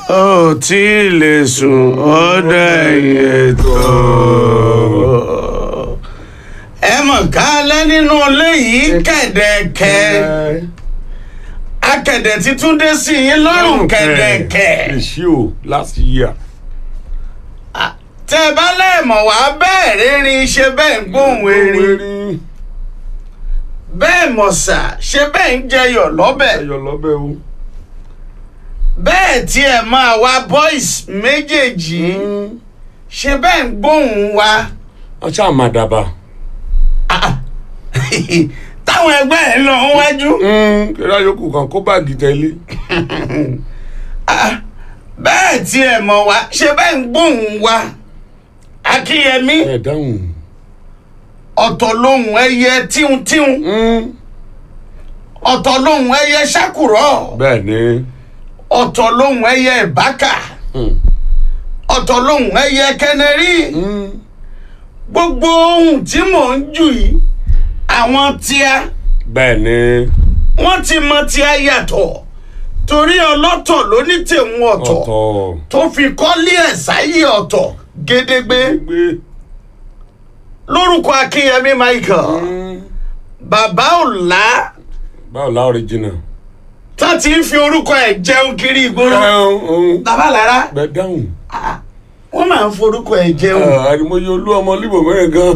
ó tí ì lè sùn ọ̀dọ̀ ẹ̀yìn ètò. ẹ mọ̀ ká lẹ́ nínú ilé yìí kẹ̀dẹ̀kẹ̀ akẹ̀dẹ̀ tí túndé sí yín lọ́rùn kẹ̀dẹ̀kẹ̀. èsì o last year. tẹ́ ẹ bá lẹ́ẹ̀mọ̀ wá bẹ́ẹ̀ rírin ṣe bẹ́ẹ̀ ń gbóhùn erin bẹ́ẹ̀ mọ̀sà ṣe bẹ́ẹ̀ ń jẹyọ̀ lọ́bẹ̀ ẹyọ lọ́bẹ̀ o. bẹ́ẹ̀ tí ẹ máa wá boys méjèèjì ṣe bẹ́ẹ̀ ń gbóhùn wa wọ́n ṣáà máa dàbà. táwọn ẹgbẹ́ ẹ̀ lọ wájú kíra yòókù kan kó báàgì tẹ̀lé. bẹ́ẹ̀ tí ẹ mọ̀ wá ṣe bẹ́ẹ̀ ń gbóhùn wa akínyẹmí ẹ dáhùn. ọ̀tọ̀ lohùn ẹyẹ tíuntíun ọ̀tọ̀ lohùn ẹyẹ ṣàkùrọ̀ bẹ́ẹ̀ ni. ọ̀tọ̀ lohùn ẹyẹ ìbákà ọ̀tọ̀ lohùn ẹyẹ kẹnẹrí gbogbo ohun tí mò ń jù yìí àwọn tíá bẹ́ẹ̀ ni. wọ́n ti mọ tíá yàtọ̀ torí ọlọ́tọ̀ ló ní tèun ọ̀tọ̀ ọ̀tọ̀. tó fi kọ́lé ẹ̀ sáyé ọ̀tọ̀ gédégbé gbé. lórúkọ akínyẹmí michael bàbá ọ̀la báwo la original. tó ti ń fi orúkọ ẹ̀ jẹun kiri ìgboro bàbá lára bẹ́ẹ̀ dáhùn. wọ́n máa ń forúkọ ẹ̀ jẹun àdìmọ́yé olú ọmọ líbò mẹ́rin gan.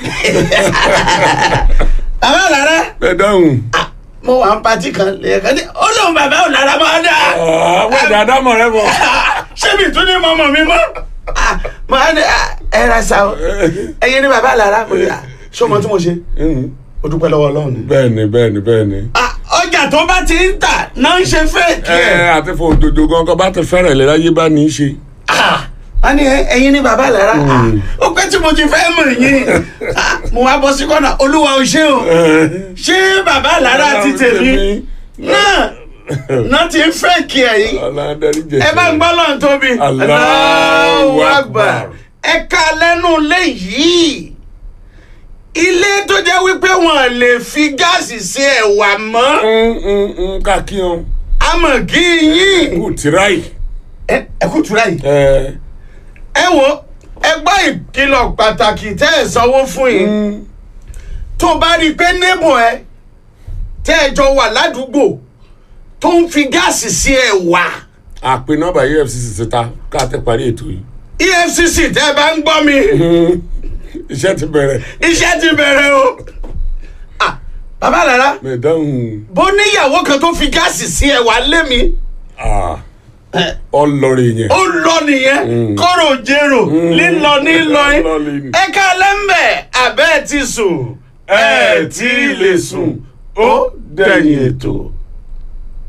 bàbá lára bẹ́ẹ̀ dáhùn. mo wà ń patí kan lẹ́ẹ̀kan ní ó lóun bàbá ọ̀la máa dá àwọn ìdáná mọ̀ rẹ bọ̀. ṣé mi tún ní mọ́mọ́ mi mọ́ mo á ní ẹ ra sa o ẹyin ní bàbá lára mo ní à ṣé o mọ tí mo ṣe o dúpẹ́ lọ́wọ́ ọlọ́run ni. bẹ́ẹ̀ ni bẹ́ẹ̀ ni bẹ́ẹ̀ ni. Ah, ọjà tó bá ti ń tà náà ń ṣe fẹ́ẹ̀kì ẹ ẹ̀. àti fún òjòjò gan kan bá ti fẹ́rẹ̀ lé láyé bá ní í ṣe. Ah, a ní ẹ- ẹyin ní bàbá lára Ah, ó pẹ́ tí mo ti fẹ́ mọ̀ yín Ah, mo wá bọ́ sí kọ́nà olúwa ò ṣe o ṣé bàbá lára ti tèmi náà náà ti ń fẹ́ẹ̀kì ẹ̀ yìí ọlọ́dẹ́rì jẹ. ẹ bá ń gbọ́ lọ́n tóbi Allahu Akbar. ẹ ká lẹ́nu ilé yìí ilé tó jẹ́ wípé wọn lè fi gáàsì sí ẹ̀wà mọ́ kákíyan àmọ̀ kí yín kù tíráì. ẹ ẹ kú tura yìí ẹ ẹ wo ẹ gbọ́ ìkìlọ̀ pàtàkì tẹ́ ẹ sanwó fún yìí tó bá rí i pé nébò ẹ tẹ́ ẹ jọ wà ládùúgbò tó ń fi gáàsì sí ẹ̀wà àpè nọ́mbà efcc síta ká tẹ parí ètò yìí. efcc tẹ́ ẹ bá ń gbọ́ mi iṣẹ́ ti bẹ̀rẹ̀. iṣẹ́ ti bẹ̀rẹ̀ o Ah, bàbá lára mẹ̀dáhùn bó níyàwó kan tó fi gáàsì sí ẹ̀wà lé mi ọlọrin yẹn. ó lọ nìyẹn kọ́rọ̀ jérò lílọ nílọ yín Lílọ ní- ẹ ká lẹ́mbẹ̀ abẹ́ ẹ ti sùn ẹ tí ì lè sùn ó dẹ̀yìn ètò.